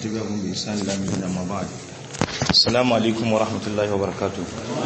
تبعهم بإحسان إلى يوم الدين أما بعد السلام عليكم ورحمة الله وبركاته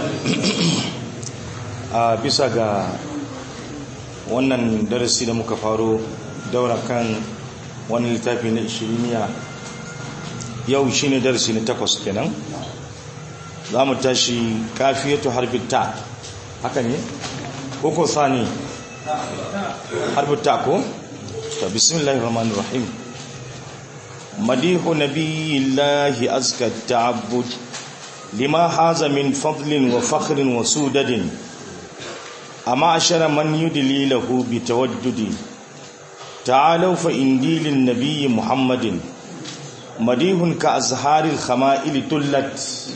a bisa ga wannan darasi da muka faro daura kan wani littafi na ishiriniya yau shine darasi na takwas kenan za mu tashi kafiyatu harbin ta haka ne koko sani harbin ta ko? ta bismillahir rahmanir rahim madihu nabiyillahi azka ta'abbud lima haza min fadlin wa fakhrin wa sudadin amma ashara man yudli lahu bi tawaddudi ta'alu fa indilin nabiyyi muhammadin madihun ka azharil khama'il tullat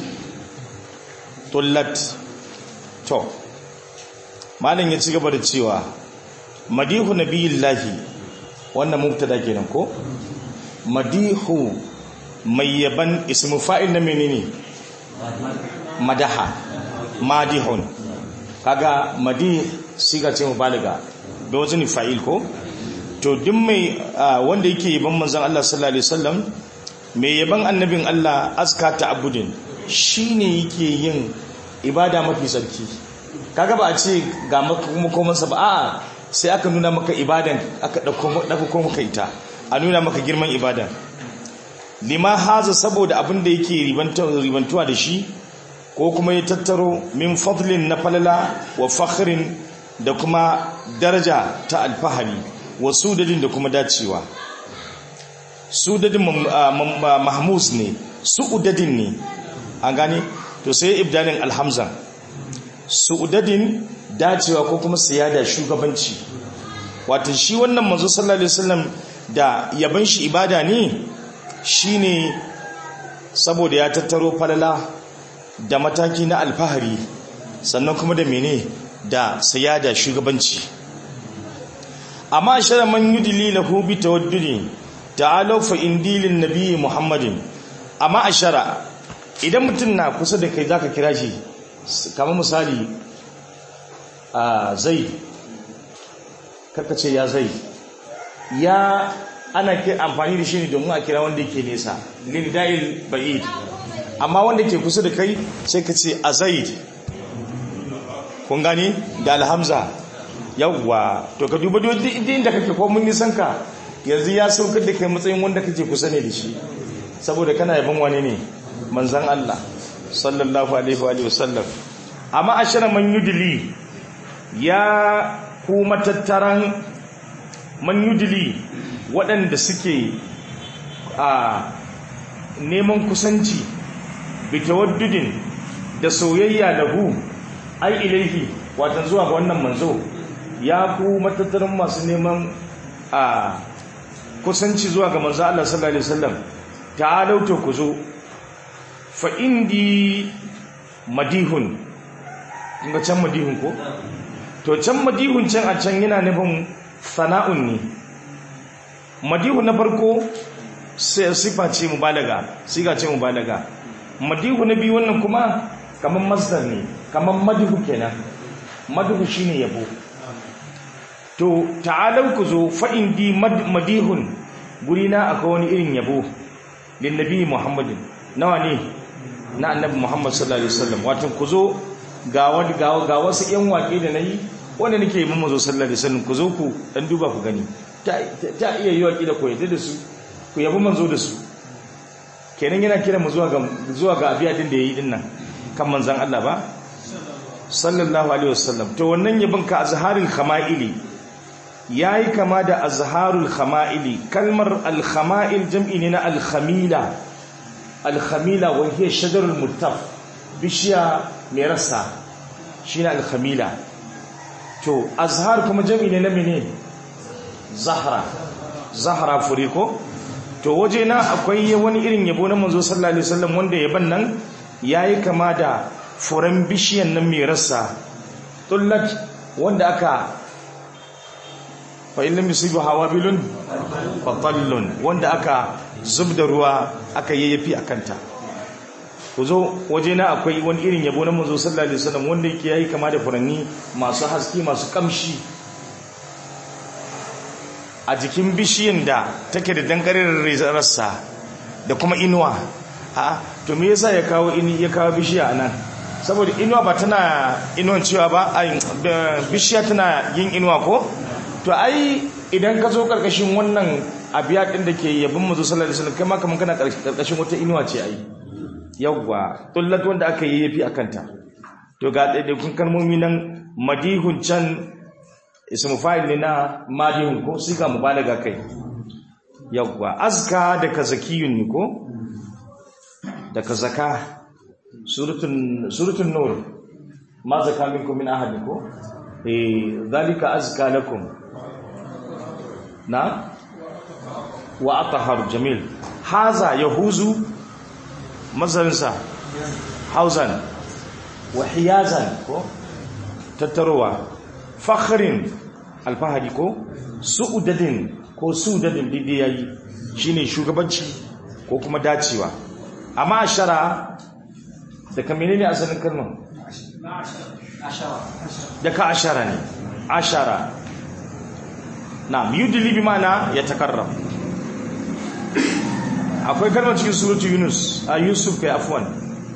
tullat to malam ya ci gaba da cewa madihu nabiyillahi wannan mubtada kenan ko madihu mai yaban ismu fa'il na menene madaha madihun kaga madi siga ce mubalaga da wajen fa'il ko to duk mai wanda yake yaban manzon Allah sallallahu alaihi wasallam mai yaban annabin Allah aska ta'abbudin shine yake yin ibada mafi sarki kaga ba a ce ga makomansa ba a'a sai aka nuna maka ibadan aka dauko maka ita a nuna maka girman ibadan lima haza saboda abin da yake ribantuwa da shi ko kuma ya tattaro min fadlin na falala wa fakhrin da kuma daraja ta alfahari wa sudadin da kuma dacewa sudadin mahmus ne su'udadin ne an gane to sai ibdalin alhamza su'udadin dacewa ko kuma siyada shugabanci wato shi wannan manzo sallallahu alaihi wasallam da yaban shi ibada ne shine saboda ya tattaro falala da mataki na alfahari sannan kuma da mene da siyada shugabanci amma shara man yudli lahu bi tawaddudi ta'alu fa indilin nabiyyi muhammadin amma ashara idan mutum na kusa da kai zaka kira shi kamar misali a zai karkace ya zai ya ana ke amfani da shi ne domin a kira wanda yake nesa lindayil ba'id amma wanda ke kusa da kai sai ka ce a zaid kun gani da alhamza yawwa to ka duba duk inda kake ko mun nisan ka yanzu ya saukar da kai matsayin wanda kake kusa ne da shi saboda kana yabon wani ne manzan Allah sallallahu alaihi wa sallam amma ashara man yudli ya ku matattaran man yudli waɗanda suke a neman kusanci bitawaddudin da soyayya lahu ai ilaihi watan zuwa ga wannan manzo ya ku matattaran masu neman a kusanci zuwa ga manzo Allah sallallahu alaihi wasallam ta'alu to ku zo fa indi madihun kinga can madihun ko to can madihun can a can yana nufin sana'un ne madihu na farko sifa ce mubalaga siga ce mubalaga madihu na biyu wannan kuma kaman masdar ne kaman madihu kenan madihu shine yabo to ta'alau ku zo fa indi madihun gurina akwai wani irin yabo lin nabi muhammadin nawa ne na annabi muhammad sallallahu alaihi wasallam wato ku zo ga wani ga wasu yan waƙe da nayi wanda nake yi mazo sallallahu alaihi wasallam ku zo ku dan duba ku gani ta iya yi waƙi da koyata da su ku yabi manzo da su kenan yana kira mu zuwa ga zuwa ga abiya din da yayi din nan kan manzon Allah ba sallallahu alaihi wasallam to wannan yabin ka azharul khama'ili yayi kama da azharul khama'ili kalmar al khama'il jam'i ne na al khamila al khamila wa hiya shajarul muttaf bishiya mai rasa shine al khamila to azhar kuma jam'i ne na menene zahra zahra furiko to waje na akwai wani irin yabo na manzo sallallahu alaihi wasallam wanda yaban nan yayi kama da furan bishiyan nan mai rassa tullat wanda aka fa illam yusibu hawabilun fatallun wanda aka zubda ruwa aka yayyafi akanta ku zo waje na akwai wani irin yabo na manzo sallallahu alaihi wasallam wanda yake yayi kama da furanni masu haske masu kamshi a jikin bishiyan da take da dangarin rassa da kuma inuwa a to me yasa ya kawo ini ya kawo bishiya anan saboda inuwa ba tana inuwan cewa ba ai bishiya tana yin inuwa ko to ai idan ka zo karkashin wannan abiya din da ke yabin manzo sallallahu alaihi wasallam kai ma kaman kana karkashin wata inuwa ce ai yawwa tullat wanda aka yi yafi akanta to ga daidaikun kalmomi nan madihun can ismu fa'il ne na madihun ko siga mubalaga kai yawwa azka da kazakiyun ne ko da kazaka suratun suratun nur ma zaka minkum min ahad ko eh zalika azka lakum na wa atahar jamil haza yahuzu mazarinsa hauzan wa hiyazan ko tattarowa fakhrin alfahari ko su'udadin ko su'udadin dide yayi shine shugabanci ko kuma dacewa amma ashara da kamene ne asalin kalmar da ka ashara ne ashara na yudili bi mana ya takarram akwai kalmar cikin suratu yunus a yusuf kai afwan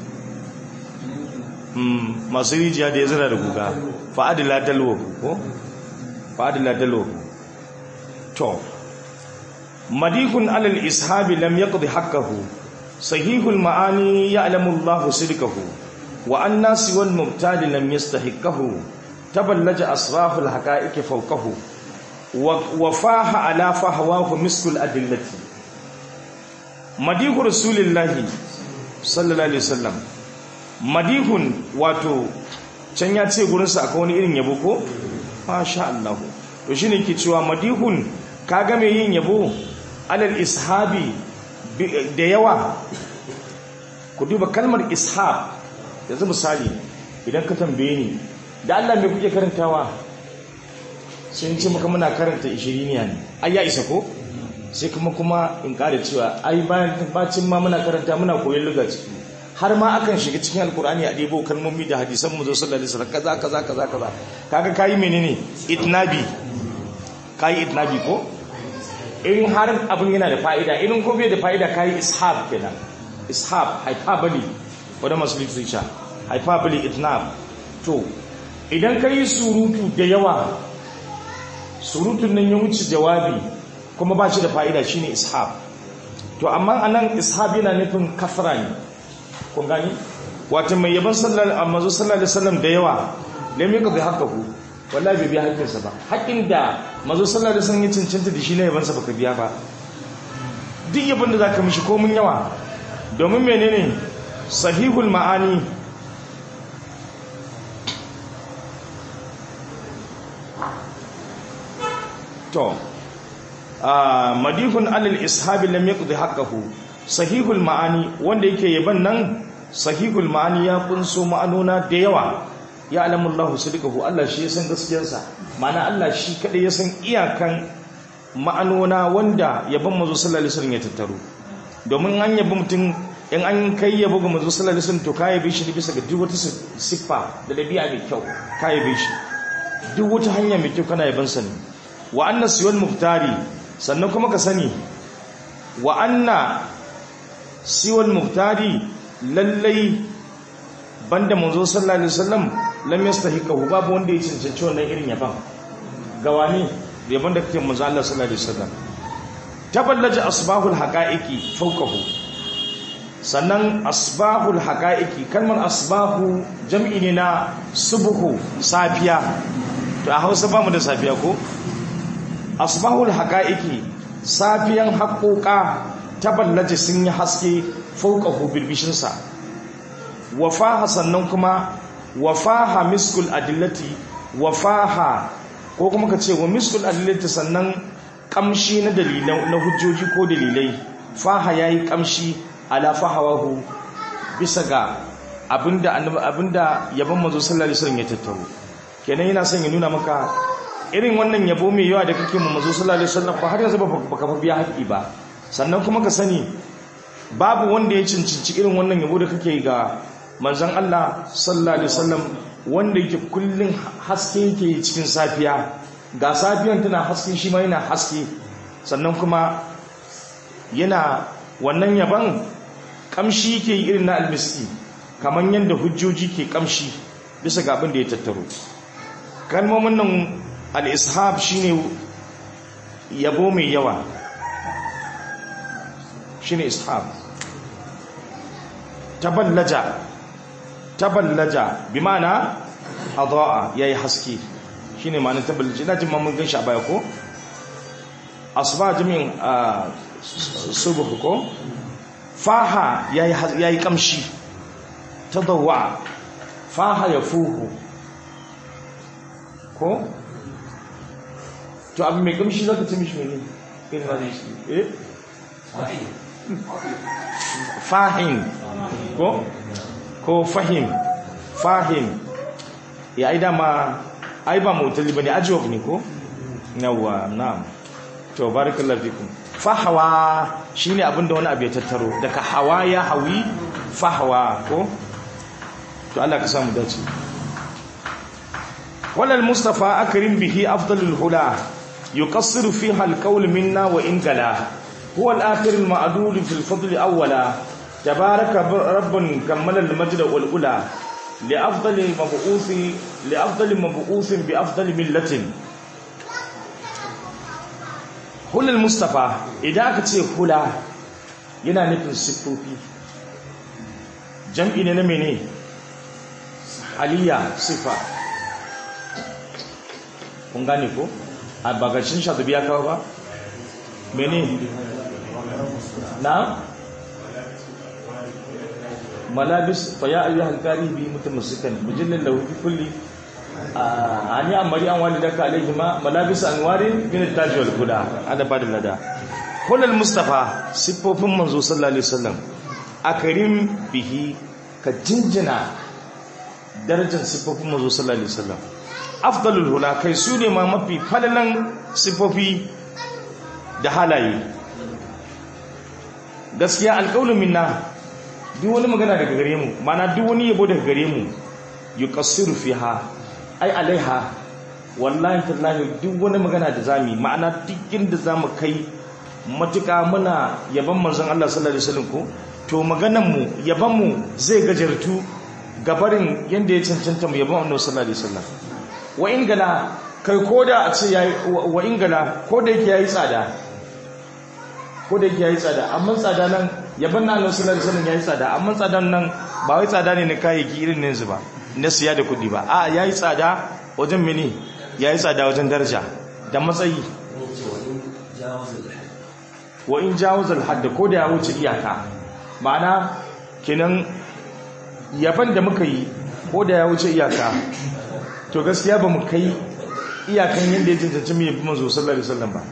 masu rijiya da ya zira da guga fa'adila dalwo ko fa'adila dalwo to madikun alal ishabi lam yaqdi haqqahu sahihul ma'ani ya'lamu Allah sidqahu wa anna siwal mubtadi lam yastahiqahu taballaja asraful haqa'iqi fawqahu wa faha ala fahwahu miskul adillati madihu rasulillahi sallallahu alaihi wasallam madihun wato can ya ce gurinsa akwai wani irin yabo ko masha Allah to shine ke cewa madihun kaga mai yin yabo alal ishabi da yawa ku duba kalmar ishab yanzu misali idan ka tambaye ni da Allah me kuke karantawa sun ce maka muna karanta ishiriniya ne ai ya isa ko sai kuma kuma in ƙara cewa ai bayan bacin ma muna karanta muna koyon luga ciki har ma akan shiga cikin alkur'ani a ɗebo kalmomi da hadisan mu zo sallallahu alaihi wasallam kaza kaza kaza kaza kaga kai menene itnabi kai itnabi ko in har abin yana da fa'ida in ko bai da fa'ida kai ishab kenan ishab hyperbole wanda masu literature hyperbole itnab to idan kai surutu da yawa surutun nan ya wuce jawabi kuma ba shi da fa'ida shi ne ishab to amma a nan ishab yana nufin kafara ne kun gani wata mai yaban mazu sallallahu alaihi wasallam da yawa da mai ka zai haka ku wallahi bai biya haƙƙinsa ba haƙƙin da mazu sallallahu alaihi wasallam ya cancanta da shi na yabansa baka biya ba duk yabon da za ka mishi komin yawa domin menene sahihul ma'ani to madihun alal ishabi lam yaqdi haqqahu sahihul ma'ani wanda yake yaban nan sahihul ma'ani ya kunso ma'anona da yawa ya alamullahu sidqahu Allah shi ya san gaskiyarsa ma'ana Allah shi kadai ya san iyakan ma'anona wanda yaban manzo sallallahu alaihi wasallam ya tattaro domin an yabi mutum in an kai yabo ga manzo sallallahu alaihi wasallam to kai bi shi bisa ga duk wata siffa da dabi'a mai kyau kai bi shi duk wata hanya mai kyau kana yaban sa ne wa anna siwal muhtari sannan kuma ka sani wa anna siwal muhtari lallai banda manzo sallallahu alaihi wasallam lam yastahiqahu babu wanda ya cancanci wannan irin yaban gawani yaban da kake manzo Allah sallallahu alaihi wasallam taballaja asbahul haqaiqi fawqahu sannan asbahul haqaiqi kalmar asbahu jam'i ne na subhu safiya to a Hausa ba mu da safiya ko asbahul haqaiqi safiyan haƙoƙa taballaje sun yi haske fauqahu birbishin sa wafaha sannan kuma wafaha miskul adillati wafaha ko kuma ka ce wa miskul adillati sannan kamshi na dalilai na hujjoji ko dalilai faha yayi kamshi ala fahawahu bisa ga abinda abinda yabon manzo sallallahu alaihi wasallam ya tattaro kenan yana son ya nuna maka irin wannan yabo mai yawa da kake mu manzo sallallahu alaihi wasallam ba har yanzu baka fa biya haƙi ba sannan kuma ka sani babu wanda ya cincinci irin wannan yabo da kake ga manzon Allah sallallahu alaihi wasallam wanda yake kullun haske yake cikin safiya ga safiyan tana haske shi ma yana haske sannan kuma yana wannan yaban kamshi ke irin na almiski kamar yadda hujjoji ke kamshi bisa ga abin da ya tattaro kalmomin nan al-ishab shine yabo mai yawa shine ishab taballaja taballaja bi ma'ana adaa yayi haske shine ma'anar taballaja ina jin mun ganshi a baya ko asba jami'in subuh ko faha yayi yayi kamshi tadawwa faha yafuhu ko to abin mai kamshi zaka ci mishi ne irin da shi eh fahim ko ko fahim fahim ya ai dama ai ba mutali bane ajwab ne ko yawa na'am to barakallahu fikum fahawa shine abinda wani abu ya tattaro daga hawa ya hawi fahawa ko to Allah ka samu dace walal mustafa akrim bihi afdalul hula yuqassiru fiha alqawl minna wa in gala huwa al-akhir al-ma'dul fi al-fadl awwala tabaraka rabbun kammala al-majd wal ula li afdali mab'uthi li afdali mab'uthin bi afdali millatin hulul mustafa idan aka ce hula yana nufin siffofi jam'i ne na mene aliyya sifa kun gane ko a bagacin shatubi ya kawo ba mene na malabis fa ya ayyuhal qaribi mutamussikan mujallal lahu bi kulli ani amari an walidaka alaihima malabis anwarin min at-taj wal huda ada bada lada kullal mustafa siffofin manzo sallallahu alaihi wasallam akarim bihi ka jinjina darajar siffofin manzo sallallahu alaihi wasallam afdalul hula kai su ne ma mafi falalan siffofi da halaye gaskiya alqaulu minna duk wani magana daga gare mu mana duk wani yabo daga gare mu yuqassiru fiha ai alaiha wallahi tallahi duk wani magana da zami ma'ana duk inda zamu kai matuka muna yaban manzon Allah sallallahu alaihi wasallam ko to maganan mu yaban mu zai gajartu gabarin yanda ya cancanta mu yaban Annabi sallallahu alaihi wasallam wa in gala kai koda a ce yayi wa in gala koda yake yayi tsada koda yake yayi tsada amma tsada nan yaban Annabi sallallahu alaihi wasallam yayi tsada amma tsadan nan ba wai tsada ne na kayayyaki irin yanzu ba na siya da kudi ba a ya yi tsada wajen mini ya yi tsada wajen daraja da matsayi wa in jawazal hadda ko da ya wuce iyaka ma'ana kinan yaban da muka yi ko da ya wuce iyaka to gaskiya ba mu kai iyakan yadda ya cancanci mu yabi manzo sallallahu alaihi wasallam ba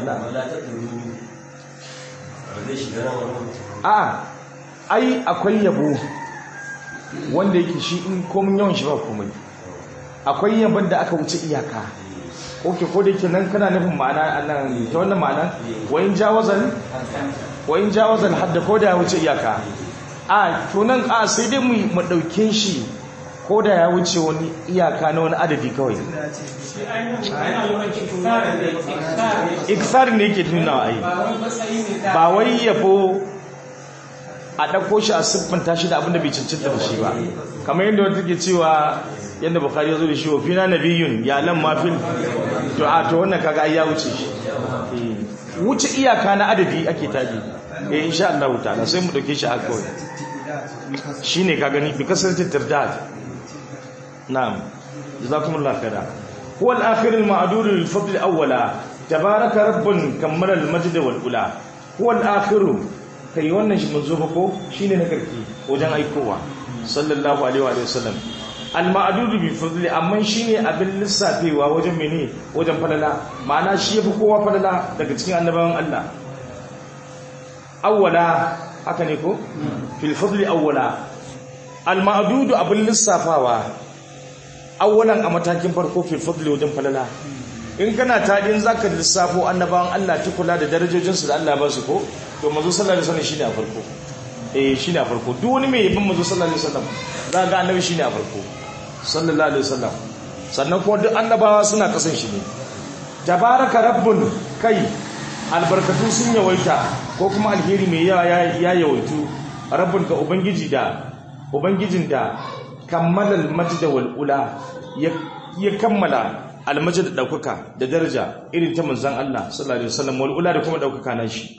a ai akwai yabo wanda yake shi in komin yawan shi ba komai akwai yaban da aka wuce iyaka oke ko da yake nan kana nufin ma'ana nan ta wannan ma'ana wa in jawazan wa in jawazan hadda ko da ya wuce iyaka a to nan a sai dai mu mu dauke shi ko da ya wuce wani iyaka na wani adadi kawai iksar ne yake tunawa ai ba wai yabo a ɗauko shi a siffanta shi da abin da bai cancanta da shi ba kamar yadda wata ke cewa yadda bukari ya zo da shi wa fina nabiyun ya lan mafil to a to wannan kaga ai ya wuce shi wuce iyaka na adadi ake tabi eh insha Allah ta'ala sai mu dauke shi haka kawai shine ka gani bi kasance tirdad na'am jazakumullahu khaira huwa al-akhir al-ma'dud lil-fadl awwala tabaraka rabbun kammala al-majd wal ula huwa al-akhir kai wannan shi manzo ba ko shine na karki wajen aikowa sallallahu alaihi wa sallam al-ma'dud bi fadli amma shine abin lissafewa wajen mene wajen falala ma'ana shi yafi kowa falala daga cikin annabawan Allah awwala haka ne ko fil fadli awwala al-ma'dud abin lissafawa awwalan a matakin farko fil fadli wajen falala in kana tadin zaka lissafo annabawan Allah tukula da darajojinsu da Allah ba su ko to manzo sallallahu alaihi wasallam shine a farko eh shine a farko duk wani mai yabin manzo sallallahu alaihi wasallam za ga annabi shine a farko sallallahu alaihi wasallam sannan kuma duk annabawa suna kasan shi ne tabaraka rabbun kai albarkatu sun yawaita ko kuma alheri mai yawa ya yawaitu rabbul ga ubangiji da ubangijin da kammala almajda wal ula ya kammala almajda da daukaka da daraja irin ta manzon Allah sallallahu alaihi wasallam wal ula da kuma daukaka na shi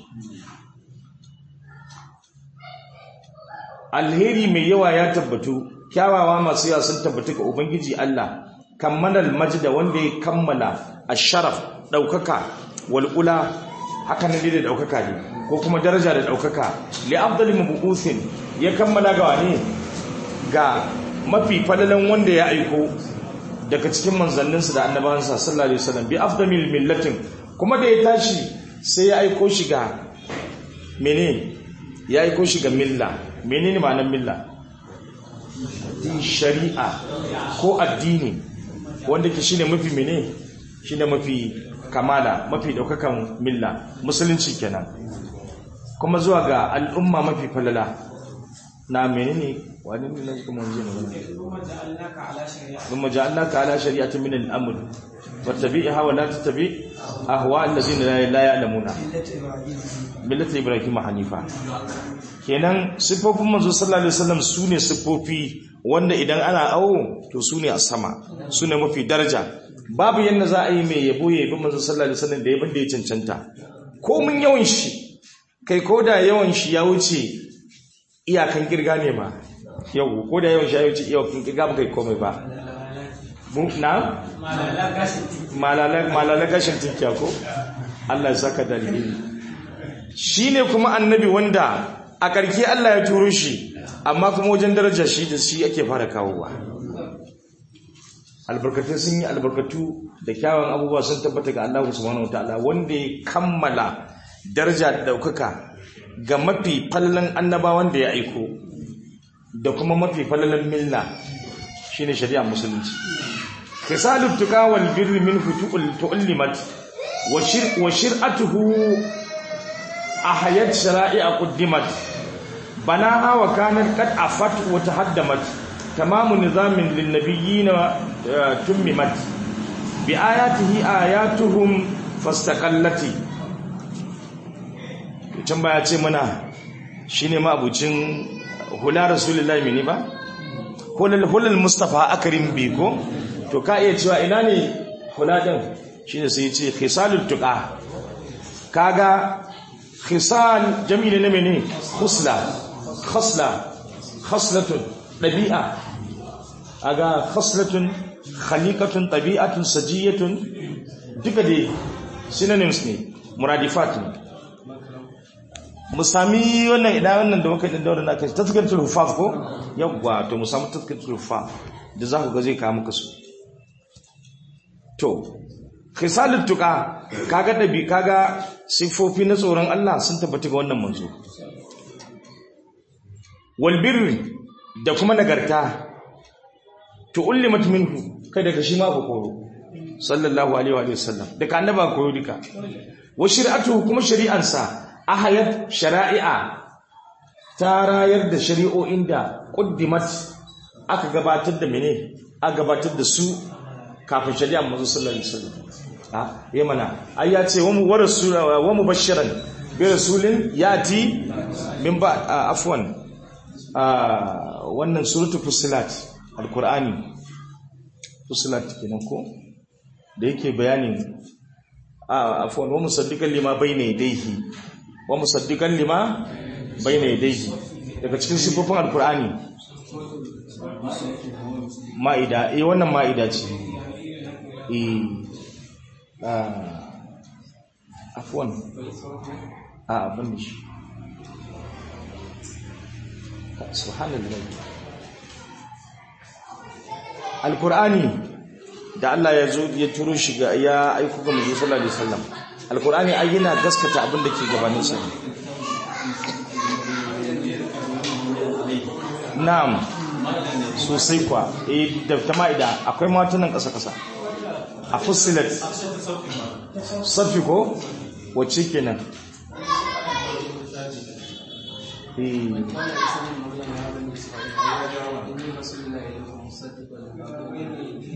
alheri mai yawa ya tabbatu kyawawa masu yawa sun tabbatu ga ubangiji Allah kammala almajda wanda ya kammala asharaf daukaka wal ula haka ne da daukaka ne ko kuma daraja da daukaka li afdali mabu'uthin ya kammala ga wani ga mafi falalan wanda ya aiko daga cikin manzanninsa da annabawansa sallallahu alaihi wasallam bi afdamil millatin kuma da ya tashi sai ya aiko shi ga mene ya aiko shi ga milla menene ma'anar milla shari'a ko addini wanda ke shine mafi mene shine mafi kamala mafi daukakan milla musulunci kenan kuma zuwa ga al'umma mafi falala na menene wani ne na kuma wanzu ne kuma ja'alnaka ala shari'atin min al-amr fattabi'ha wa la tattabi ahwa allazina la ya'lamuna millati ibrahim hanifa kenan sifofin manzo sallallahu alaihi wasallam sune sifofi wanda idan ana awo to sune a sama sune mafi daraja babu yanda za a yi mai yabo ya yabi manzo sallallahu alaihi wasallam da yabin da ya cancanta ko mun yawan shi kai ko da yawan shi ya wuce iyakan kirga ne ba yau ko da yawan shi ya wuce iyakan kirga ba kai komai ba na malala gashin tinkiya ko Allah ya saka dalili shine kuma annabi wanda a karke Allah ya turo shi amma kuma wajen daraja shi da shi ake fara kawowa albarkatu sun yi albarkatu da kyawun abubuwa sun tabbata ga Allah subhanahu wataala wanda ya kammala daraja da daukaka ga mafi fallan annabawan da ya aiko da kuma mafi fallan milla shine shari'a musulunci khisalut tuqa wal birri minhu tu'allimat wa shir wa shir'atuhu ahayat shara'i'a quddimat banaha wa kanat qad afat wa tahaddamat tamamu nizamin lin nabiyyin tummimat bi ayatihi ayatuhum fastaqallati can baya ce mana shine ma abucin hula rasulullahi mini ba hulal hulal mustafa akrim bi ko to ka iya cewa ina ne hula din shine sai ya ce khisalul tuqa kaga khisal jami'i ne mene khusla khasla khaslatun dabi'a aga khaslatun khaliqatun tabi'atun sajiyatun duka dai synonyms ne muradifat ne mu sami wannan idan wannan da muka yi da wannan kai tazkiratul hufaz ko yawwa to mu samu tazkiratul hufaz da za ku ga zai kawo muka su to khisalut tuqa kaga dabi kaga sifofi na tsoron Allah sun tabbata ga wannan manzo wal birri da kuma nagarta to ullimat minhu kai daga shi ma ku koro sallallahu alaihi wa sallam daga annaba koyo duka wa shari'atu kuma shari'ansa ahayat shari'a ta rayar da shari'o'in da quddimat aka gabatar da mene aka gabatar da su kafin shari'a manzo sallallahu alaihi wasallam ah yayi mana ai ya ce wa mu warasula wa mubashiran bi rasulin yati min ba afwan wannan suratu fusilat alqur'ani fusilat kenan ko da yake bayanin afwan wa musaddiqan lima bayna yadayhi wa musaddiqan lima bayna yadayhi daga cikin sifofin alqur'ani ma'ida eh wannan ma'ida ce eh afwan a abin shi subhanallah alqur'ani da Allah ya zo ya turo shi ga ya aiko ga manzo sallallahu alaihi wasallam alqur'ani ai yana gaskata abin da ke gabanin sa na'am sosai kwa eh da tama'ida akwai matunan kasa kasa a fusilat safi ko wacce kenan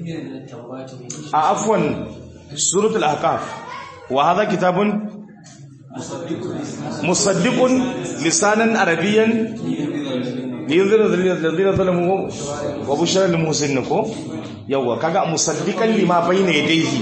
a afwan suratul ahqaf wa hadha kitabun musaddiqun lisanan arabiyyan liyunzira alladhina zalamu wa bushra lil muhsinin ko yawa kaga musaddiqan lima bayna yadayhi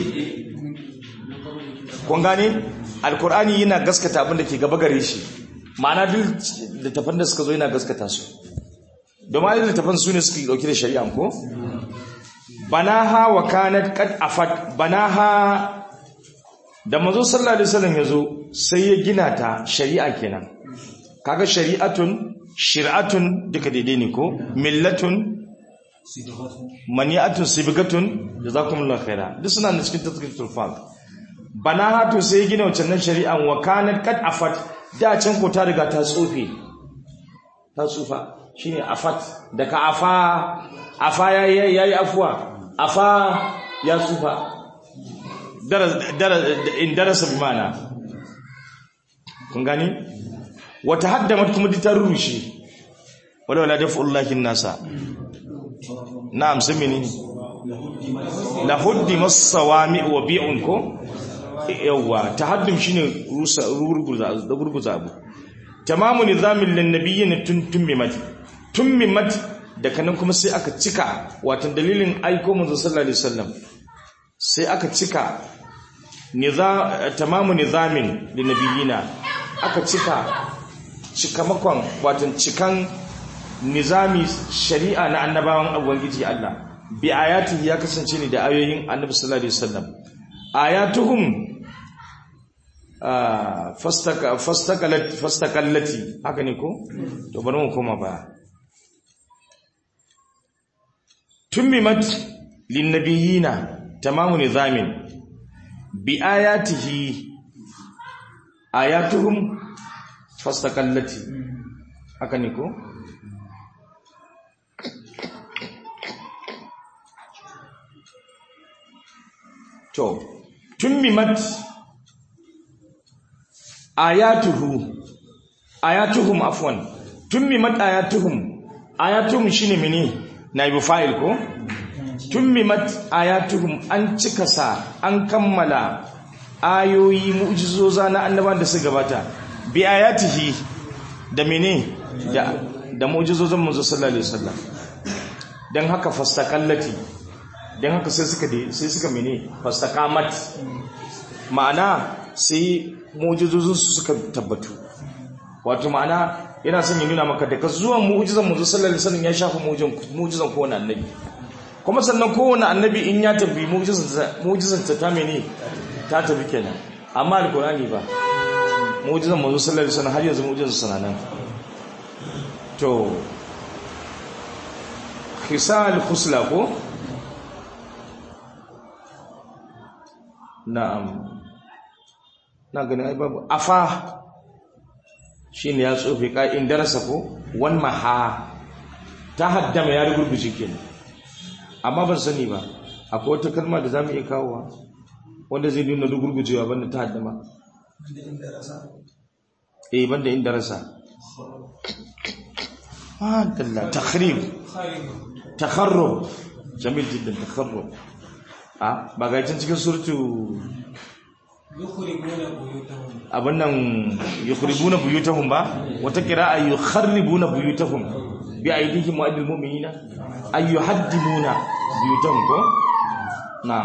kun gane alqur'ani yana gaskata abin da ke gaba gare shi ma'ana duk littafan da suka zo yana gaskata su domin littafan su ne suke dauke da shari'a ko banaha wa kanat qad afat banaha da manzo sallallahu alaihi wasallam yazo sai ya gina ta shari'a kenan kaga shari'atun shir'atun duka daidai ne ko millatun mani'atun sibgatun jazakumullahu khaira duk suna da cikin tazkiratul faq banaha to sai ya gina wancan shari'an wa kanat qad afat da can ko ta riga ta tsofe ta tsufa shine afat daga afa afa yayi yayi afwa afa ya tsufa in darasa bi mana kun gani wata haddamat kuma ta rushe wala wala daf'ullahi nasa na'am sai menene la huddi masawami wa bi'un ko yawa tahaddum shine rusa rugurguza da gurguza abu tamamu nizamin lin nabiyyin tuntummimat tummimat da kanan kuma sai aka cika wato dalilin aiko manzo sallallahu alaihi wasallam sai aka cika tamamu nizamin da nabiyina aka cika cikamakon watan cikan nizami shari'a na annabawan ubangiji Allah bi ayati ya kasance ne da ayoyin annabi sallallahu alaihi wasallam ayatuhum fastaka fastakalat fastakallati haka ne ko to bari mu koma ba tummimat lin nabiyina tamamu nizamin bi ayatihi ayatuhum fastakallati haka ne ko to tummimat ayatuhu ayatuhum afwan tummimat ayatuhum ayatuhum shine mene naibu fa'il ko tummimat ayatuhum an cika sa an kammala ayoyi mu'jizoza na annaban da su gabata bi ayatihi da mene da da mu'jizozan manzo sallallahu alaihi wasallam dan haka fastakallati dan haka sai suka sai suka mene fastaqamat ma'ana sai mu'jizozin su suka tabbatu wato ma'ana yana son ya nuna maka daga zuwan mu'jizan manzo sallallahu alaihi wasallam ya shafa mu'jizan kowane annabi kuma sannan kowane annabi in ya tafi mu'jizan ta mene ta tafi kenan amma alkurani ba mu'jizan manzo sallallahu alaihi wasallam har yanzu mu'jizan sana nan to khisal khusla ko na'am na ganin ai babu afa shine ya tsofe ka'in darasa ko wan maha ta haddama ya rugurguje kenan amma ban sani ba akwai wata kalma da zamu iya kawowa wanda zai nuna rugurgujewa banda ta haddama eh banda in darasa ah dalla takhrib takharrub jamil jiddan takharrub ah ba ga cikin surtu abin nan yukhribuna buyutahum ba wata qira'a yukharribuna buyutahum bi aydihim wa aydil mu'minina ay yuhaddimuna buyutahum ko na'am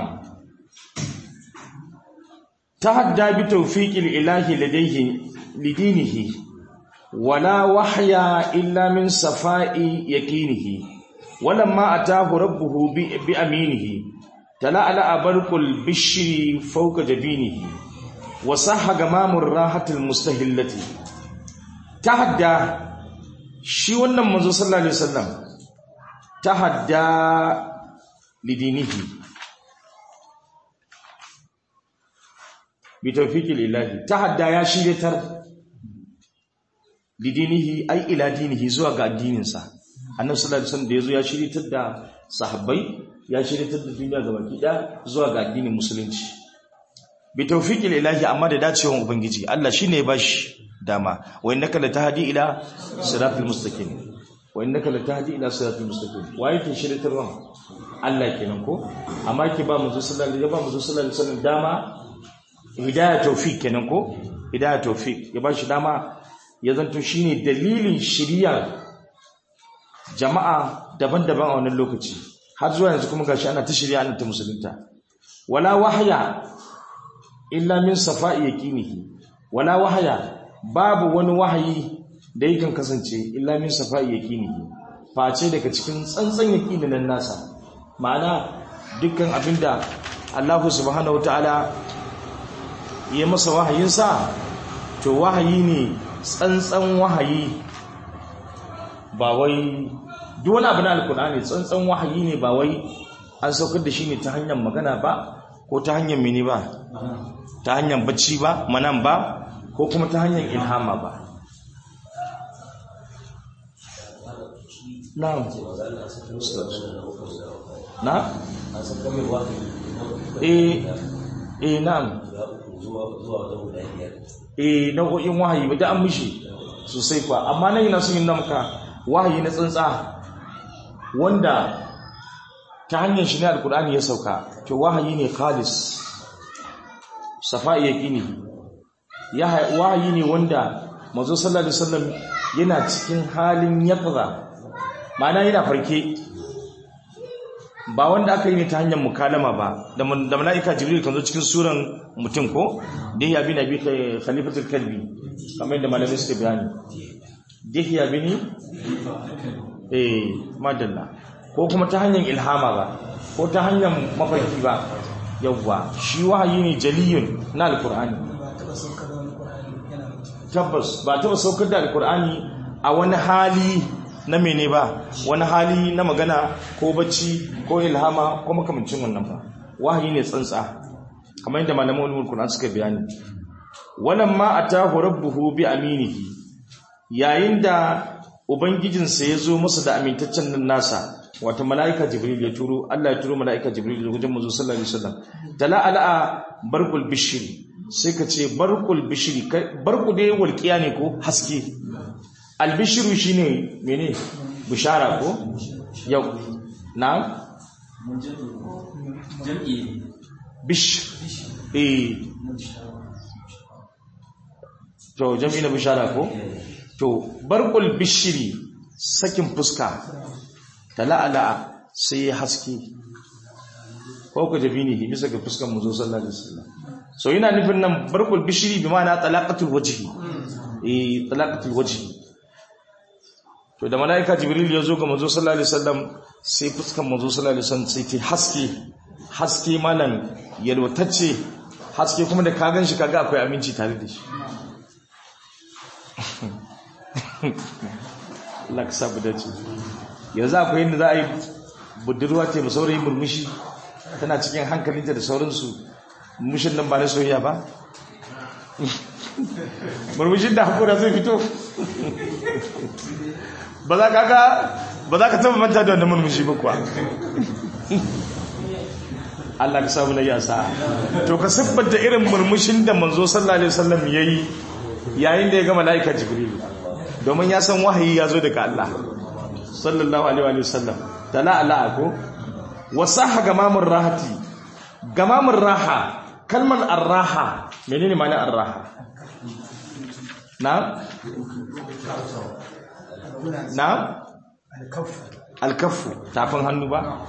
tahadda bi tawfiqil ilahi ladayhi lidinihi wala wahya illa min safa'i yaqinihi ولما أتاه ربه بأمينه تلألأ برق البشر فوق جبينه وصح جمام الراحة المستهلة تهدى شي wannan manzo sallallahu alaihi wasallam tahadda lidinihi bi tawfiqil ilahi tahadda ya shiryatar lidinihi ai ila dinihi zuwa ga addininsa annabi sallallahu alaihi wasallam da yazo ya shiryatar da sahabbai ya shiryatar da duniya ga baki da zuwa ga addinin musulunci bi tawfiqil ilahi amma da dacewan ubangiji Allah shine ya bashi dama wa innaka latahdi ila siratal mustaqim wa innaka latahdi ila siratal mustaqim waye ke shiryatarwa Allah kenan ko amma ke ba mu sallallahu alaihi ba mu sallallahu alaihi wasallam dama hidaya tawfiq kenan ko hidaya tawfiq ya ba shi dama ya zanto shine dalilin shiriyar jama'a daban-daban a wannan lokaci har zuwa yanzu kuma gashi ana ta shirya ana ta musulunta wala wahaya illa min safa'i yaqinihi wala wahaya babu wani wahayi da yakan kasance illa min safa'i yaqinihi face daga cikin tsantsan yaqinin nan nasa ma'ana dukkan abinda Allah subhanahu wataala ya masa wahayinsa to wahayi ne tsantsan wahayi ba wai duk wani abu na alkur'ani tsantsan wahayi ne ba wai an saukar da shi ne ta hanyar magana ba ko ta hanyar mini ba ta hanyar bacci ba manan ba ko kuma ta hanyar ilhama ba na'am na eh eh na'am eh nau'o'in wahayi ba da an mishi sosai kuwa amma nan yana sun yi namka wahayi na tsantsa wanda ta hanyar shi ne alkur'ani ya sauka to wahayi ne khalis safa'i yaqini ya wahayi ne wanda manzo sallallahu alaihi wasallam yana cikin halin yaqza ma'ana yana farke ba wanda aka yi ne ta hanyar mukalama ba da mala'ika jibril kan zo cikin suran mutum ko dihya bin abi khalifatul kalbi kamar yadda malamai suka bayani dihya bin eh madalla ko kuma ta hanyar ilhama ba ko ta hanyar mafarki ba yawwa shi wahayi ne jaliyun na alkur'ani tabbas ba taba saukar da alkur'ani a wani hali na mene ba wani hali na magana ko bacci ko ilhama ko makamancin wannan ba wahayi ne tsantsa kamar yadda malaman ulumul qur'an suka bayani walamma atahu rabbuhu bi aminihi yayin da ubangijinsa ya zo masa da amintaccen nan nasa wata mala'ika jibril ya turo Allah ya turo mala'ika jibril da gujin manzo sallallahu alaihi wasallam tala ala barqul bishri sai ka ce barqul bishri barqu dai walqiya ne ko haske albishiru shine mene bishara ko yau na jam'i bish eh to jam'i na bishara ko to barqul bishri sakin fuska tala'ala sai ya haske ko ka jabi ne bisa ga fuskan mu zo sallallahu alaihi wasallam so yana nufin nan barqul bishri bi ma'ana talaqatul wajhi eh talaqatul wajhi to da malaika jibril ya zo ga manzo sallallahu alaihi wasallam sai fuskan manzo sallallahu alaihi wasallam sai ta haske haske malam yalwatacce haske kuma da ka ganshi kaga akwai aminci tare da shi Allah ka sabu dace yanzu akwai yadda za a yi budurwa ce ba saurayi murmushi tana cikin hankalinta da sauransu murmushin nan ba na soyayya ba murmushin da hakura zai fito ba za ka ga ba za ka taba manta da wannan murmushi ba kuwa Allah ka samu na yasa to ka siffanta irin murmushin da manzo sallallahu alaihi wasallam yayi yayin da ya ga malaika jibril domin ya san wahayi ya zo daga Allah sallallahu alaihi wasallam tala ala ko wasaha gamamur rahati gamamur raha kalmar arraha menene ma'anar arraha na na alkafu tafin hannu ba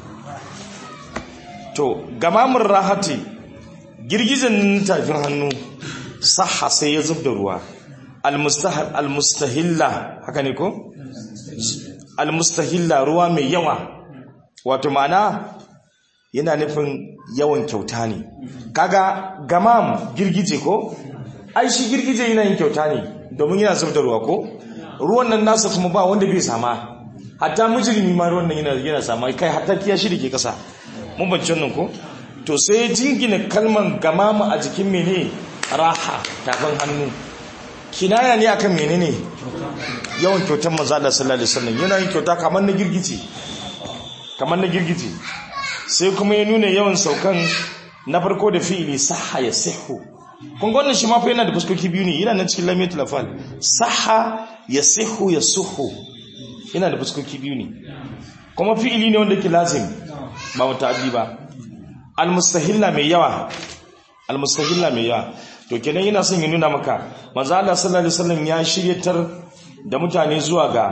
to gamamur rahati girgizan tafin hannu saha sai ya zub da ruwa almustahilla haka ne ko almustahilla ruwa mai yawa wato ma'ana yana nufin yawan kyauta ne kaga gamam girgije ko ai shi girgije yana yin kyauta ne domin yana zub da ruwa ko ruwan nan nasa kuma ba wanda bai sama hatta mujrimi ma ruwan nan yana yana sama kai hatta kiyashi da ke kasa mun bace wannan ko to sai jingina kalman gamamu a jikin mene raha tafin hannu kinaya ne akan menene yawan kyautar manzo Allah sallallahu alaihi wasallam yana yin kyauta kamar na girgije kamar na girgije sai kuma ya nuna yawan saukan na farko da fi'ili sahha ya sihu kun ga wannan shi ma fa yana da fuskoki biyu ne yana nan cikin lamiyatul afal sahha ya sihu ya suhu yana da fuskoki biyu ne kuma fi'ili ne wanda ke lazim ba muta'addi ba almustahilla mai yawa almustahilla mai yawa to kenan yana son ya nuna maka manzo Allah sallallahu alaihi wasallam ya shiryatar da mutane zuwa ga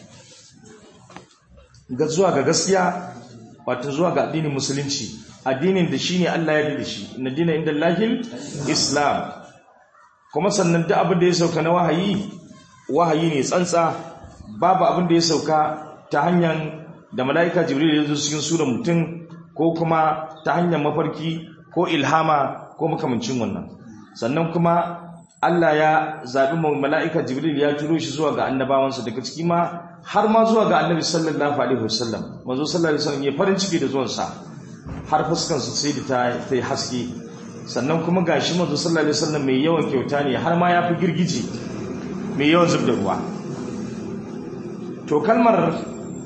ga zuwa ga gaskiya wato zuwa ga addinin musulunci addinin da shine Allah ya da shi inna dina inda lahil islam kuma sannan duk abin da ya sauka na wahayi wahayi ne tsantsa babu abin da ya sauka ta hanyar da mala'ika jibril ya zo cikin surar mutum ko kuma ta hanyar mafarki ko ilhama ko makamancin wannan sannan kuma Allah ya zaɓi mala'ika jibril ya turo shi zuwa ga annabawansa daga ciki ma har ma zuwa ga annabi sallallahu alaihi wasallam manzo sallallahu alaihi wasallam ya farin ciki da zuwansa har fuskansa sai da ta ta haske sannan kuma gashi manzo sallallahu alaihi wasallam mai yawan kyauta ne har ma ya fi girgije mai yawan zub da ruwa to kalmar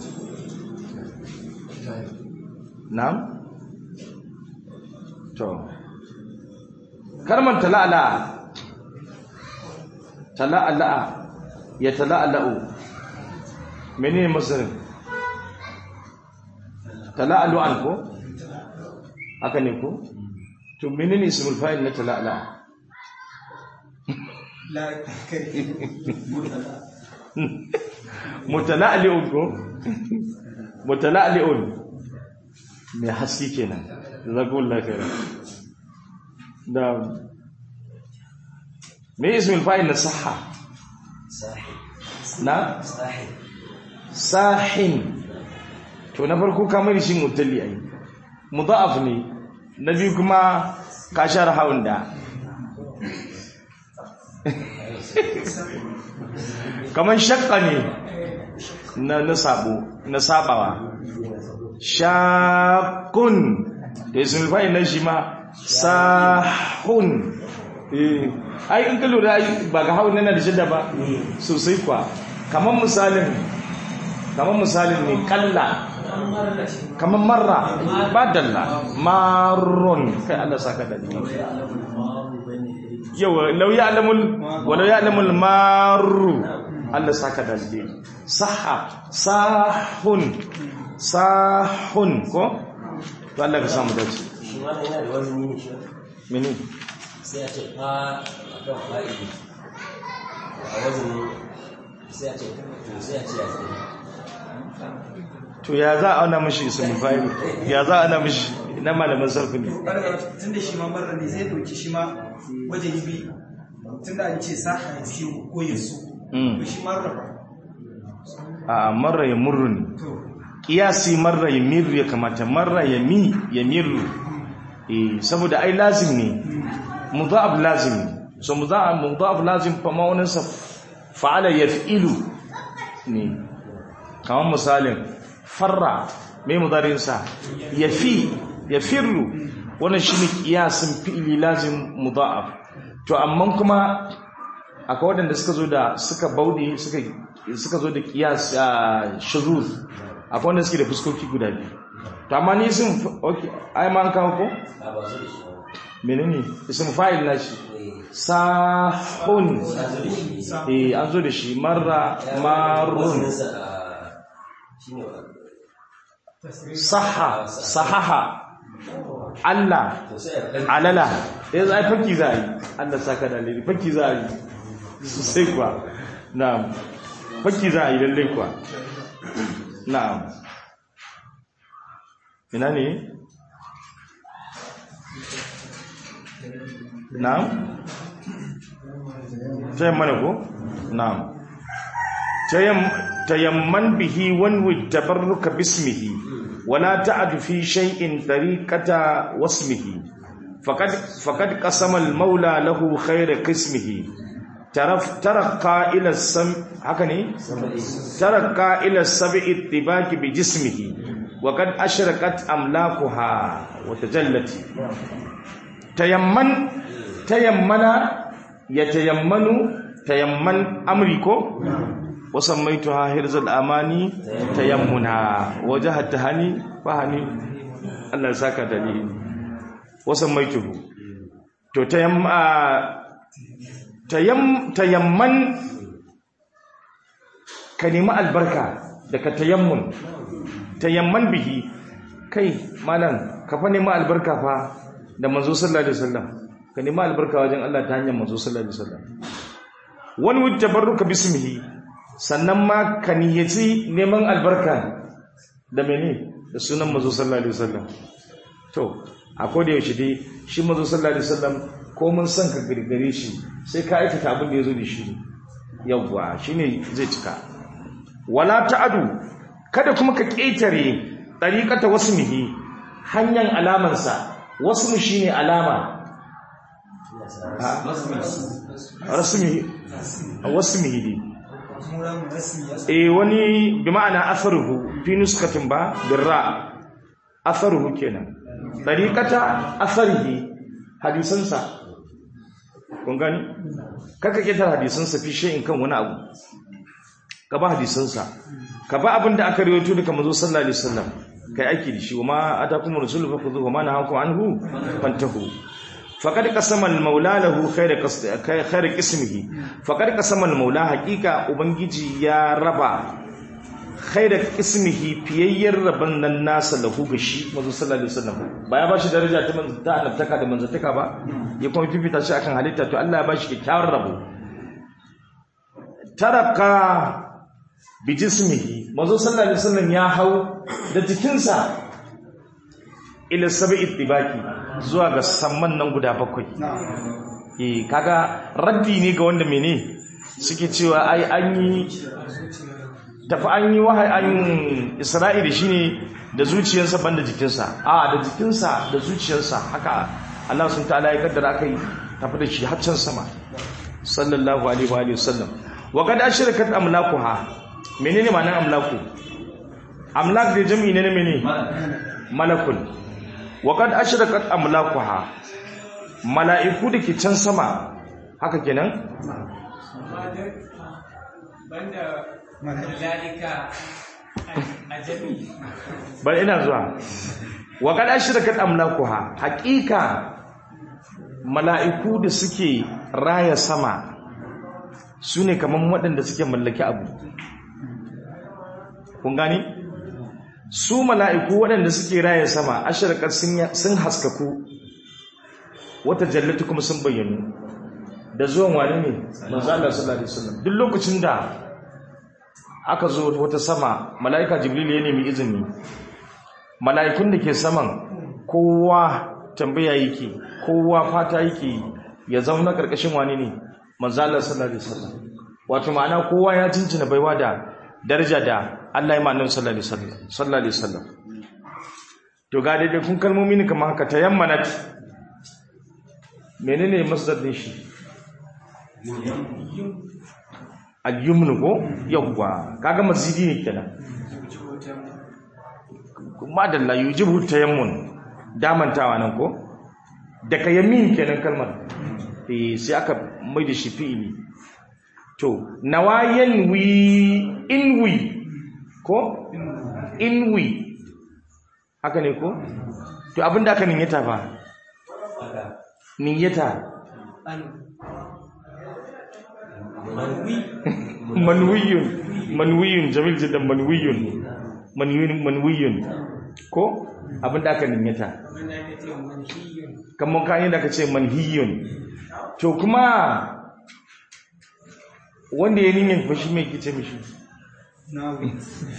na'am to kalmar tala'ala tala'ala ya tala'ala'u menene masarin tala'alu'an ko haka ne ko to menene ismul fa'il na tala'ala la kare mutala'li'un ko mutala'li'un mai haske kenan zakullahu khairan da me ismul fa'il na sahha na sahin to na farko kamar shi mutalli ai mudha'af ne na biyu kuma ka share hawan da kamar shakka ne na na sabo na sabawa shakun da ismul fa'il na shi ma sahun eh ai in ka lura ba ga hawan nan da shidda ba sosai kwa kamar misalin kamar misalin ne kalla kamar marra ba dalla marron kai Allah saka da ni yawa law ya'lamul walau ya'lamul marru Allah saka da ni saha sahun sahun ko to Allah ka samu dace shi ma yana da wani mini shi mene sai a ce fa a kan fa'idi a wajen sai a ce to sai a ce ya tsaye to ya za a auna mishi ismul fa'il ya za a auna mishi na malamin sarfi ne tun da shi ma marar ne zai dauki shi ma wajen yi bi tun da an ce sa a fi ko ya su Mm. to shi marar ba a marra ya murru ne to kiyasi marra ya mirru ya kamata marra ya mi ya mirru eh saboda ai lazim ne mudha'ab lazim ne so mudha'ab mudha'ab lazim fa ma'unin sa fa'ala yaf'ilu ne kamar misalin farra me mudarin sa yafi yafirru wannan shine kiyasin fi'ili lazim mudha'ab to amma kuma akwai waɗanda suka zo da suka bauɗe suka suka zo da kiyas a shuzuz akwai wanda suke da fuskoki guda biyu to amma ni sun okay ai ma an kawo ko a ba su da shi ba menene ism fa'il nashi Eh, sahun ya zo da shi eh an zo da shi marra marrun wazininsa a shi ne wa saha sahaha Allah to sai a kan alala yanzu ai fakki za a yi Allah saka da alheri fakki za a yi sosai kuwa na'am fakki za a yi lallai kuwa na'am ina ne na'am tayamman ko na'am tayam tayamman bihi wanwi tabarruka bismihi wala ta'du fi shay'in tariqata wasmihi faqad faqad qasama al-maula lahu khayra qismihi taraf tarqa ila sam haka ne tarqa ila sab'i ittibaqi bi jismihi wa qad ashraqat amlakuha wa tajallat tayamman tayammana yatayammanu tayamman amri ko wasammaituha hirzul amani tayammuna wajahat tahani fahani Allah ya saka dalili wasammaituhu to tayamma tayam tayamman ka nemi albarka daga tayammun tayamman bihi kai malam ka fa nemi albarka fa da manzo sallallahu alaihi wasallam ka nemi albarka wajen Allah ta hanyar manzo sallallahu alaihi wasallam wani wut tabarruka bismihi sannan ma ka niyyaci neman albarka da mene da sunan manzo sallallahu alaihi wasallam to a koda yaushe dai shi manzo sallallahu alaihi wasallam ko mun san ka girgare shi sai ka aikata abin da yazo da shi yawwa shine zai cika wala ta'adu kada kuma ka ketare tariqata wasmihi hanyar alamansa wasmu shine alama rasmihi wasmihi dai muran rasmi ya eh wani bi ma'ana asaruhu fi nuskatin ba birra asaruhu kenan tariqata asarihi hadisansa kun gani kaka kitar hadisansa fi shay'in kan wani abu ka ba hadisansa ka ba abin da aka rawaito daga manzo sallallahu alaihi wasallam kai aiki da shi wa ma atakum rasulu fakhudhu wa ma nahakum anhu fantahu faqad qasama al-maula lahu khayra qasd khayra qismihi faqad qasama al-maula haqiqa ubangiji ya raba khayra qismihi fiyayyar raban nan nasa lahu ga shi manzo sallallahu alaihi wasallam ba ya bashi daraja ta manzo ta annabtaka da manzataka ba ya kuma fifita shi akan halitta to Allah ya bashi kyakkyawar rabo taraka bi jismihi manzo sallallahu alaihi wasallam ya hau da jikinsa ila sab'i tibaki zuwa ga samman nan guda bakwai eh kaga raddi ne ga wanda mene suke cewa ai an yi tafi an yi wahayi an isra'i da shine da zuciyarsa banda jikinsa a da jikinsa da zuciyarsa haka Allah sun ta'ala ya kaddara kai tafi da shi har can sama sallallahu alaihi wa alihi wasallam wa qad ashrakat amlakuha menene ma'anar amlaku amlak da jami'i ne na mene malakun wa qad ashrakat amlakuha mala'iku da ke can sama haka kenan banda lalika a jami bar ina zuwa wa qad ashrakat amlakuha haqiqa mala'iku da suke raya sama sune kaman waɗanda suke mallaki abu kun gani su mala'iku waɗanda suke raya sama ashrakat sun haskaku wata jallatu kuma sun bayyanu da zuwan wani ne manzo Allah sallallahu alaihi wasallam duk lokacin da aka zo wata sama mala'ika jibril ya nemi izini mala'ikun da ke saman kowa tambaya yake kowa fata yake ya zauna karkashin wani ne manzo Allah sallallahu alaihi wasallam wato ma'ana kowa ya cincina baiwa da daraja da Allah ya ma annabi sallallahu alaihi wasallam sallallahu alaihi wasallam to ga dai kun kalmomi ne kamar haka tayammanat menene masdar din shi al-yumnu ko yawwa kaga mazidi ne kenan kuma da la yujibu tayammun damantawa nan ko daga yamin kenan kalmar eh sai aka mai da shi fi'ili to nawayan wi inwi ko inwi haka ne ko to abinda aka niyyata fa niyyata manwiyun manwiyun jamil jiddan manwiyun manwiyun manwiyun ko abinda aka niyyata wanda aka ce manhiyun kamar kayan da aka ce manhiyun to kuma wanda ya niyyar fashi mai kice mishi nawi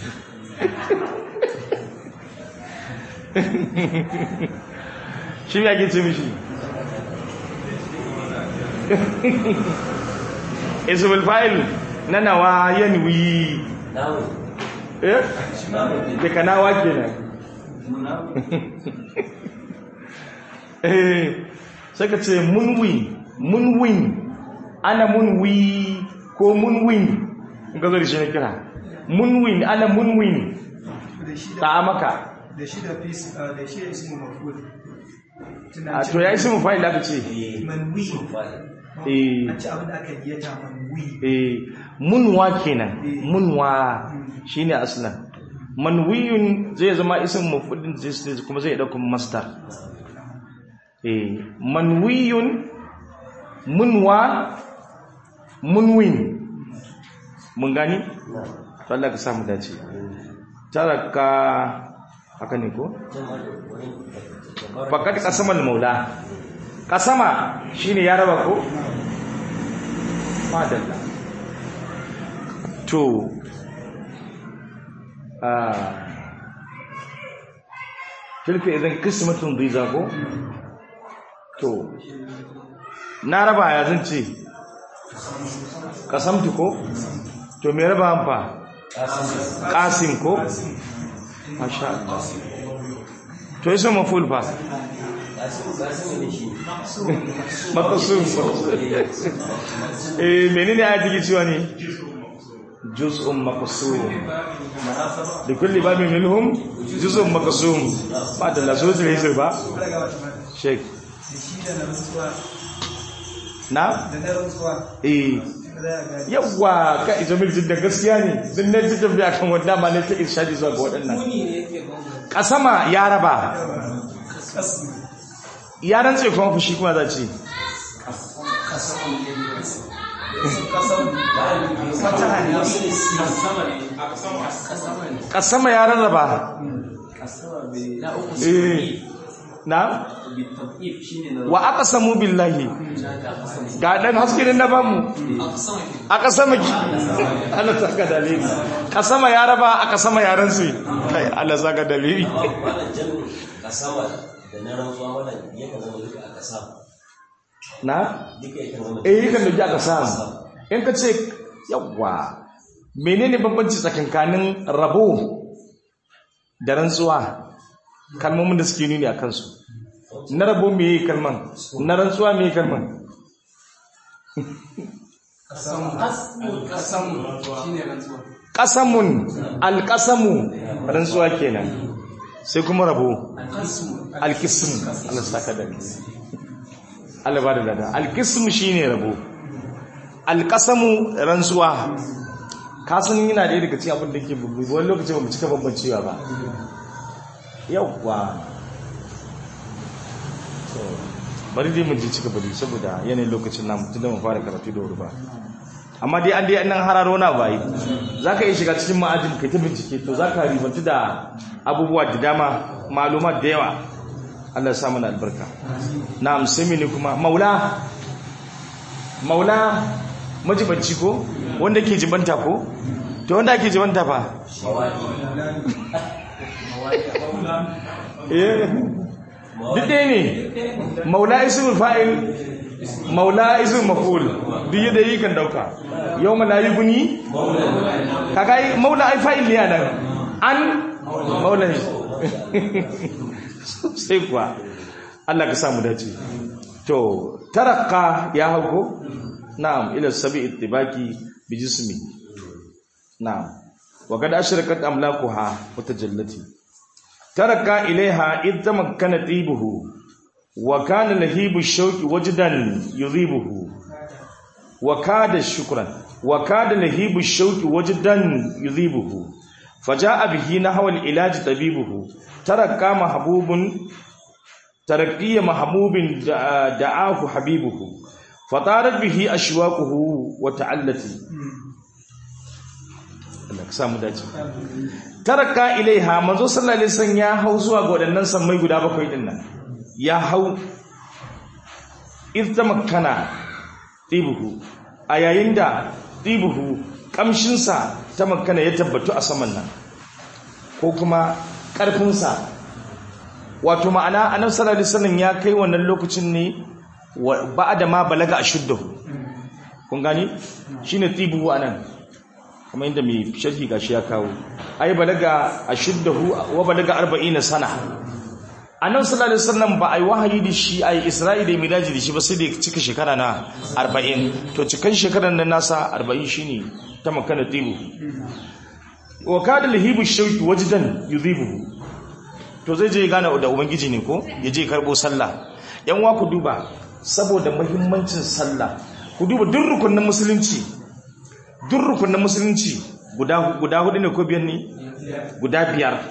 shi ya kice mishi ismul fa'il na nawa yanwi namu eh namu da kanawa kenan eh sai ka ce munwi munwin ana munwi ko munwin in ka zo da shi na kira munwin ana munwin da shi da ta maka da shi da fis da shi da ismu maf'ul a to ya yi sun fa'il aka ce manwi eh an ci abin da aka yi ta manwi eh munwa kenan munwa shine aslan manwiyun zai zama isin mafudin zai kuma zai dauka masdar eh manwiyun munwa munwin mun gani to Allah ka samu dace taraka haka ne ko faqad qasamal maula kasama shine ya raba ko madalla to ah tilka idan kismatun dhiza ko to na raba ya zan ce kasamtu ko to me raba an fa qasim ko masha Allah to yaso maful fa maqsum eh menene a cikin cewa ne juz'un maqsum da kulli babin minhum juz'un maqsum ba da laso sai ba sheik da shi da na rantsuwa na da na rantsuwa eh za a gani yawwa ka ijamil jidda gaskiya ne din ne jidda bi akan wannan ma ne ta irshadi zuwa ga waɗannan Muni ne yake bambam. kasama ya raba kasu ya rantse kuma fushi kuma za ce kasan fataha ne kasama ya rarraba eh na wa aqsamu billahi ga dan haske ne na bamu aqsama ki Allah saka dalili kasama ya raba aqsama ya rantse kai Allah saka dalili wannan jami'in kasama da na rantsuwa wannan yakan zama duka a kasama na duka yakan zama eh yakan da aka samu in ka ce yawa menene bambanci tsakankanin rabo da rantsuwa kalmomin da suke nuni a kansu na rabo me yi kalman na rantsuwa me yi kalman ƙasamun alƙasamu rantsuwa kenan sai kuma rabo alkisim Allah saka da Allah ba da dada alkisim shine rabo alƙasamu rantsuwa kasan yana da daga cikin abin da ke bubbu wani lokaci ba mu cika bambancewa ba yawwa So, bari dai mu ji cika bari saboda yanayin lokacin namu tun da mu fara karatu da wuri ba amma dai an dai nan hararo na bayi za ka iya shiga cikin ma'ajin kai ta bincike to za ka ribantu da abubuwa da dama malumat da yawa Allah ya sa mana albarka na amsami ne kuma maula maula majibanci ko wanda ke jibanta ko to wanda ake jibanta fa eh duk ɗaya ne maula ismul fa'il maula ismul maf'ul duk yadda yi kan dauka yau mala yi guni kaga ai maula ai fa'il ne nan an maula ne sai kuwa Allah ka samu dace to tarakka ya hauko na'am ila sabi ittibaki bi jismi na'am wa kad ashrakat amlakuha wa tajallati taraka ilaiha id tamakkana tibuhu wa kana lahibu shauqi wajdan yudhibuhu wa kada shukran wa kada lahibu shauqi wajdan yudhibuhu faja'a bihi nahwa al-ilaj tabibuhu taraka mahbubun tarakiyya mahbubin da'ahu habibuhu fatarat bihi ashwaquhu wa ta'allati Allah ka samu dace taraka ilaiha manzo sallallahu alaihi wasallam ya hau zuwa ga wadannan sammai guda bakwai din nan ya hau irtamakkana tibuhu a yayin da tibuhu kamshin sa ta makkana ya tabbatu a saman nan ko kuma karfin sa wato ma'ana annabi sallallahu alaihi wasallam ya kai wannan lokacin ne ba'da ma balaga ashuddahu kun gani shine tibuhu anan kuma inda mai sharhi gashi ya kawo ai balaga ashuddahu wa balaga 40 sana annabi sallallahu alaihi wasallam ba ai wahayi da shi ai isra'i da miraji da shi ba sai da cika shekara na 40 to cikan shekaran nan nasa 40 shine ta makana tibu wa kada lahibu shauki wajdan yudhibu to zai je gane da ubangiji ne ko ya je karbo sallah yan wa ku duba saboda muhimmancin sallah ku duba duk rukunin musulunci duk rukunin musulunci guda guda hudu ne ko biyar ne guda biyar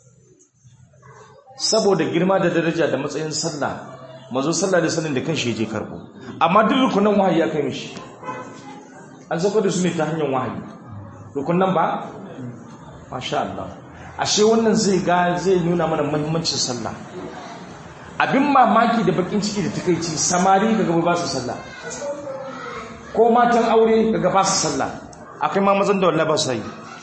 saboda girma da daraja da matsayin sallah mazo sallah da sanin da kanshi je karbo amma duk rukunin wahayi ya kai mishi an sako da su ne ta hanyar wahayi rukunin ba masha Allah ashe wannan zai ga zai nuna mana muhimmancin sallah abin mamaki da bakin ciki da takeici samari kaga ba su sallah ko matan aure kaga ba su sallah akai ma mazan da wallahi ba su yi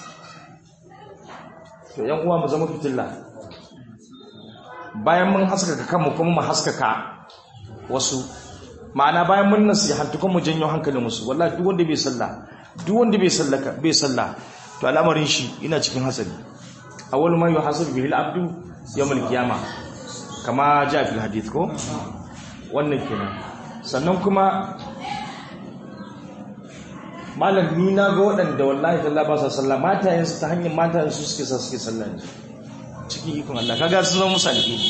to yan uwa mu zama fitilla bayan mun haskaka kanmu kuma mu haskaka wasu ma'ana bayan mun nasihantu kuma mu janyo hankalin musu wallahi duk wanda bai sallah duk wanda bai sallaka bai sallah to al'amarin shi ina cikin hasari awwal ma yuhasabu bihi al-abdu yawm al-qiyamah kama ja fil hadith ko wannan kenan sannan kuma malam ni na ga waɗanda wallahi talla ba sa sallah matayen su ta hanyar matayen su suke sa suke sallah ne cikin ikon Allah kaga sun zama musu alheri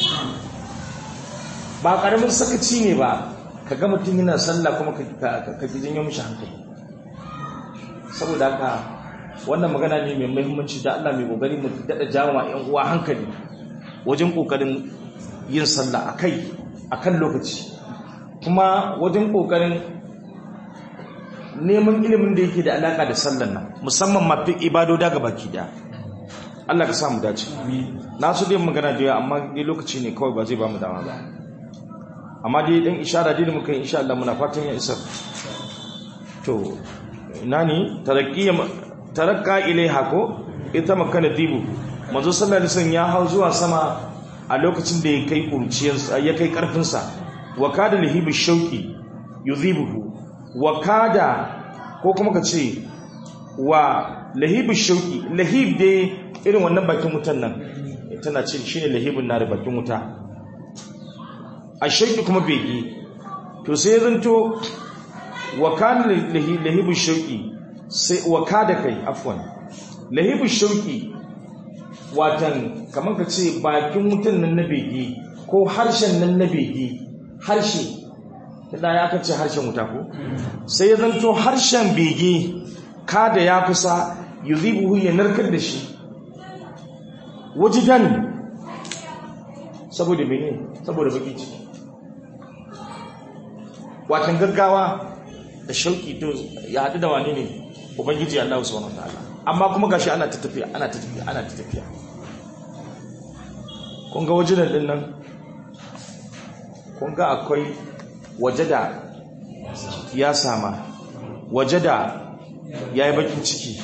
ba karamin sakaci ne ba kaga mutum yana sallah kuma ka ka ki janyo mishi hankali saboda haka wannan magana ne mai muhimmanci da Allah mai kokari mu dada jawo ƴan uwa hankali wajen kokarin yin sallah akai akan lokaci kuma wajen kokarin neman ilimin da yake da alaka da sallan nan musamman ma fi ibadoda ga baki daya Allah ka samu dace na so dai magana da yawa amma dai lokaci ne kawai ba zai ba mu dama ba amma dai dan ishara dai da muka yi insha Allah muna fatan ya isar to ina ne tarakkiya tarakka ilaiha ko ita makana dibu manzo sallallahu alaihi wasallam ya hau zuwa sama a lokacin da ya kai kurciyarsa ya kai karfinsa wa kada lihibu shauki yudhibuhu wa kada ko kuma ka ce wa lahibu shauki lahib dai irin wannan bakin wutan nan tana ce shine lahibun na da bakin wuta a shauki kuma bege to sai zanto wa kada lahibu shauki sai wa kada kai afwan lahibu shauki watan kamar ka ce bakin wutan nan na bege ko harshen nan na bege harshe da ya kace harshen wuta ko sai ya zanto harshen bege kada ya kusa yuzibuhu ya narkar da shi wajidan saboda mene saboda baki ciki watan gaggawa da shauki to ya haɗu da wani ne ubangiji Allah subhanahu wa ta'ala amma kuma gashi ana ta tafiya ana ta tafiya ana ta tafiya kun ga wajidan din nan kun ga akwai wajada ya sama wajada ya yi bakin ciki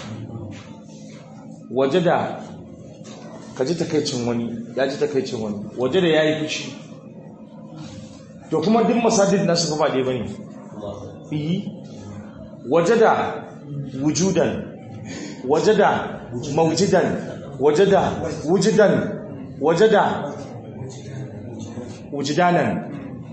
wajada ka ji takaicin wani ya ji takaicin wani wajada ya yi fushi to kuma duk masajid nasu ba ɗaya ba ne iyi wajada wujudan wajada maujidan wajada wujudan wajada wujudanan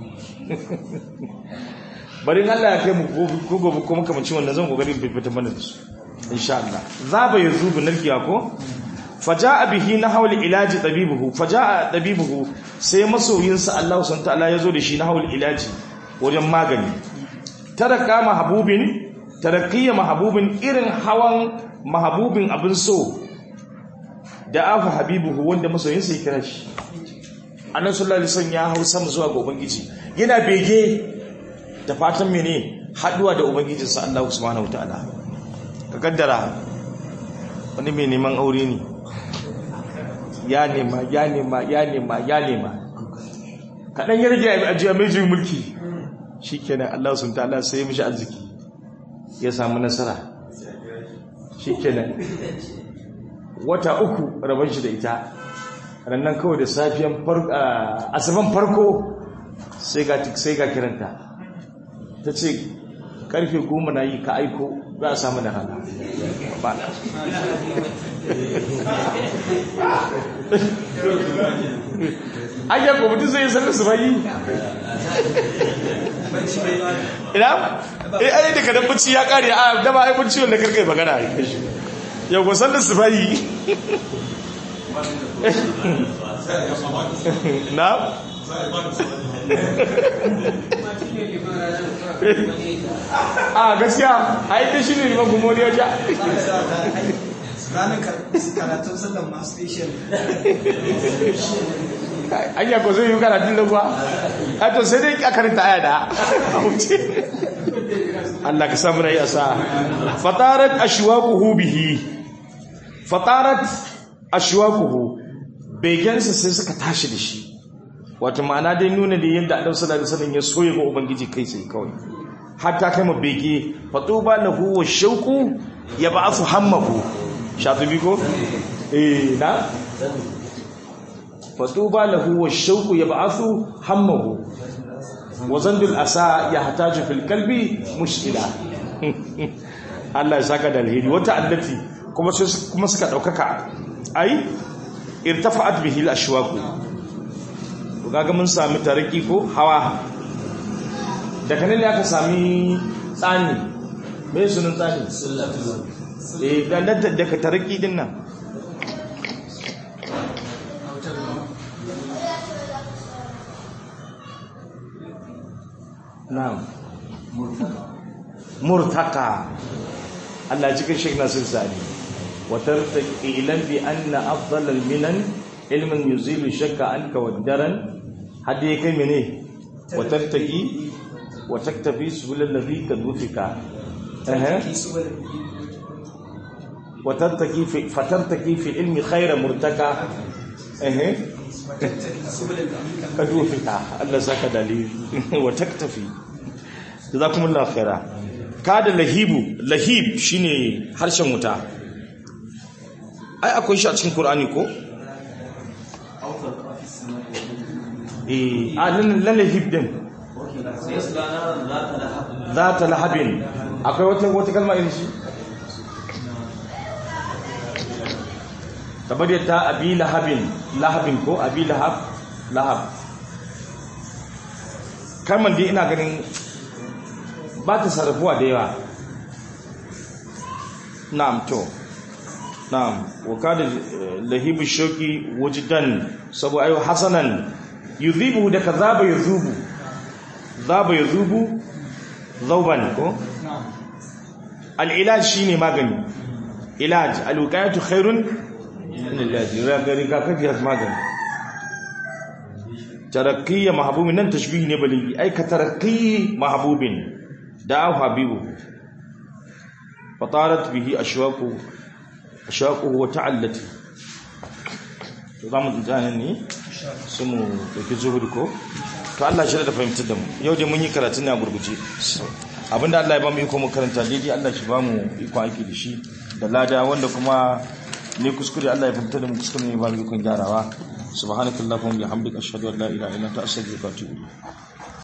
bari Allah ya kai mu ko gobe ko makamancin wannan zan kokari fita mana da su insha Allah zaba yazubu narkiya ko faja'a bihi nahawul ilaji tabibuhu faja'a tabibuhu sai masoyinsa Allah subhanahu ta'ala yazo da shi nahawul ilaji wajen magani taraka mahbubin tarakiyya mahbubin irin hawan mahbubin abin so da afa habibuhu wanda masoyinsa ya kira shi annabi sallallahu alaihi wasallam ya hau sama zuwa ga ubangiji yana bege da fatan mene haduwa da ubangijinsa Allah subhanahu wataala ka kaddara wani mai neman aure ne ya nema ya nema ya nema ya nema kaɗan ya rage a jiya mai juyin mulki shi kenan Allah sun ta'ala sai mishi arziki ya samu nasara shi kenan wata uku rabon shi da ita rannan kawai da safiyan asaban farko sai ga kiranta ta ce karfe goma na yi ka aiko za a samu da rana ba na ayyar kwamitin zai yi sanar su bayi ina? eh ayi da kadan bacci ya kare a dama ai bacci wanda karkai magana yau ko sanar su bayi na? a gaskiya a yi ta shi ne liman gumori ya ja ranar karatun sallan ma special an yako zai yi karatun da kuwa a to sai dai a karanta aya da a wuce Allah ka samu rai a sa fatarat ashwaquhu bihi fatarat ashwaquhu begensa sai suka tashi da shi wato ma'ana dai nuna da yadda annabi sallallahu alaihi wasallam ya soye ga ubangiji kai sai kawai hatta kai mabege fatuba lahu wa shauqu yab'athu hammahu shatibi ko eh na fatuba lahu wa shauqu yab'athu hammahu wa zandul asa yahtaju fil qalbi mushkila Allah ya saka da alheri wata allati kuma sai kuma suka daukaka ai irtafa'at bihi al-ashwaq to kaga mun sami tariki ko hawa daga nan ne aka sami tsani me sunan tsani sullatu eh dan da daga tariki din nan na'am murtaka Allah cikin Sheikh Nasir Sani wa tartaqi ilan bi anna afdal al minan ilmin yuzilu shakka anka wa daran hadi kai mene wa tartaqi wa taktafi subul alladhi kad wufika eh wa tartaqi fi fatartaqi fi ilmi khayra murtaka eh kad wufika Allah saka dalil wa taktafi jazakumullahu khaira kada lahibu lahib shine harshen wuta ai akwai shi a cikin qur'ani ko eh alin lalahib din zata lahabin akwai wata wata kalma irin shi kamar yadda abi lahabin lahabin ko abi lahab lahab kalmar dai ina ganin ba ta sarrafuwa da yawa na'am to na'am wa kada lahibu shauki wujdan sabu ayu hasanan yudhibu da kazaba yuzubu zaba yuzubu zauban ko al-ilaj shine magani ilaj al-wiqayatu khairun min al-ilaj riga kafi has magani tarakkiya mahbubin nan tashbihi ne baligi ai ka tarakki mahbubin دعاه حبيبه فطارت به أشواقه أشواقه وتعلت zamu tsanin ne su mu dauki zuhudu ko to Allah shi da fahimtar da mu yau dai mun yi karatu ne a gurguje abinda Allah ya ba mu iko mu karanta daidai Allah shi ba mu iko aiki da shi da lada wanda kuma ne kuskure Allah ya fahimtar da mu kuskure ne ba mu iko gyarawa subhanakallahumma wa bihamdika ashhadu an la ilaha illa anta astaghfiruka wa atubu ilayk